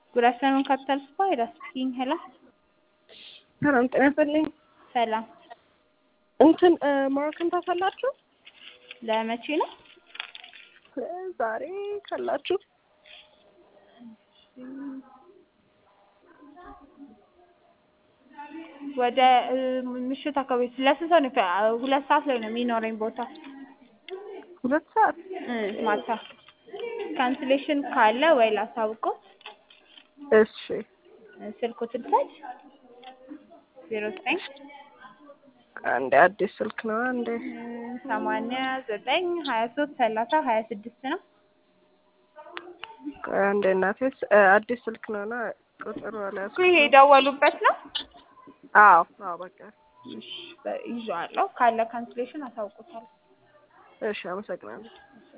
ጉድ አፍተርኑን ካፒታል ስፓ ሄዳ ስፒኪንግ ሄሎ ሰላም ጤና ይስጥልኝ። ሰላም እንትን ሞሮኮን ታሳላችሁ? ለመቼ ነው? ዛሬ ካላችሁ ወደ ምሽት አካባቢ ለስንት ሰው ነው? ሁለት ሰዓት ላይ ነው የሚኖረኝ ቦታ ሁለት ሰዓት እ ማታ ካንስሌሽን ካለ ወይ ላሳውቀው። እሺ ስልኩ ትልሰድ ዜሮ ዘጠኝ አንዴ አዲስ ስልክ ነው። አንዴ ሰማንያ ዘጠኝ ሀያ ሶስት ሰላሳ ሀያ ስድስት ነው። ቆይ አንዴ እናቴ አዲስ ስልክ ነው እና ቁጥሩ እኮ አልያዝኩም። ይሄ የደወሉበት ነው። አዎ አዎ በቃ እሺ ይዤዋለሁ። ካለ ካንስሌሽን አሳውቁታለሁ። እሺ አመሰግናለሁ።